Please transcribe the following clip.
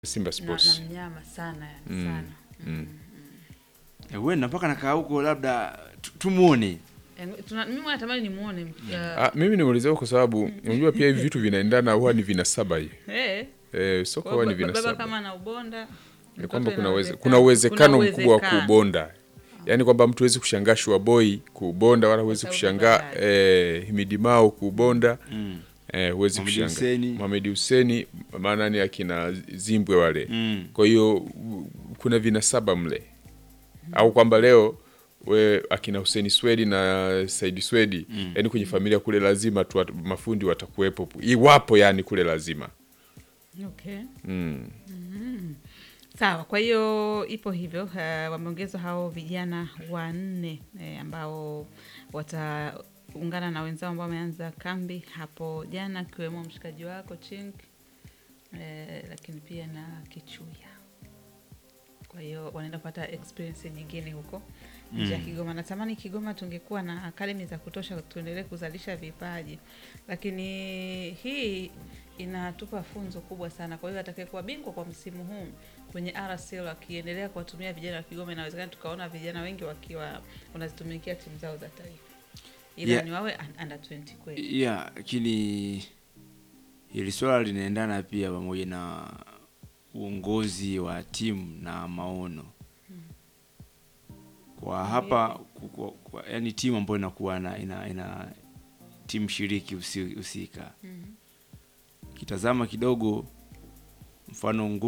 Simba na, Sports. na mnyama sana yani Mm, sana mm. Eh, Wenda mpaka nakaa huko labda tu- tumuone. Eh, tuna- mimi natamani nimuone uh, Ah, mimi nimeulizia kwa sababu unajua pia hivi vitu vinaendana huwa ni vinasaba hii. eh, Eh, soka kwa huwa ni hiyo ba- baba vinasaba. kama na ubonda Ni kwamba mtoto kuna uweze, inawezekana. kuna uwezekano Kuna mkubwa wa uwezekano. kuubonda. Yaani kwamba mtu hawezi kushangaa Shua Boy kuubonda wala huwezi sababu kushangaa baba eh, Himidi Mao kuubonda. Mm. Eh, huwezi Mohamed kushangaa. Hussein. Mohamed Hussein maana ni akina Zimbwe wale. Mm. Kwa hiyo u- kuna vinasaba mle, au kwamba leo we akina Hussein Swedi na Saidi Swedi Mm. yani kwenye familia kule lazima tu wat- mafundi watakuwepo, iwapo yani kule lazima okay. mm. Sawa, kwa hiyo ipo hivyo. Uh, wameongezwa hao vijana wanne eh, ambao wataungana na wenzao ambao wameanza kambi hapo jana, akiwemo mshikaji wako Chink eh, lakini pia na Kichuya. Kwa hiyo wanaenda kupata experience nyingine huko nje ya Kigoma. Natamani Kigoma tungekuwa na akademi za kutosha, tuendelee kuzalisha vipaji, lakini hii inatupa funzo kubwa sana. Kwa hiyo atakayekuwa bingwa kwa msimu huu kwenye RSL akiendelea kuwatumia vijana wa Kigoma, inawezekana tukaona vijana wengi wakiwa wanazitumikia timu zao za taifa, ila Yeah. ni wawe un- under 20 kweli. Yeah, lakini hili swala linaendana pia pamoja na uongozi wa timu na maono kwa hapa ku- kwa, kwa, yani timu ambayo inakuwa na ina, ina timu shiriki husi- husika kitazama kidogo mfano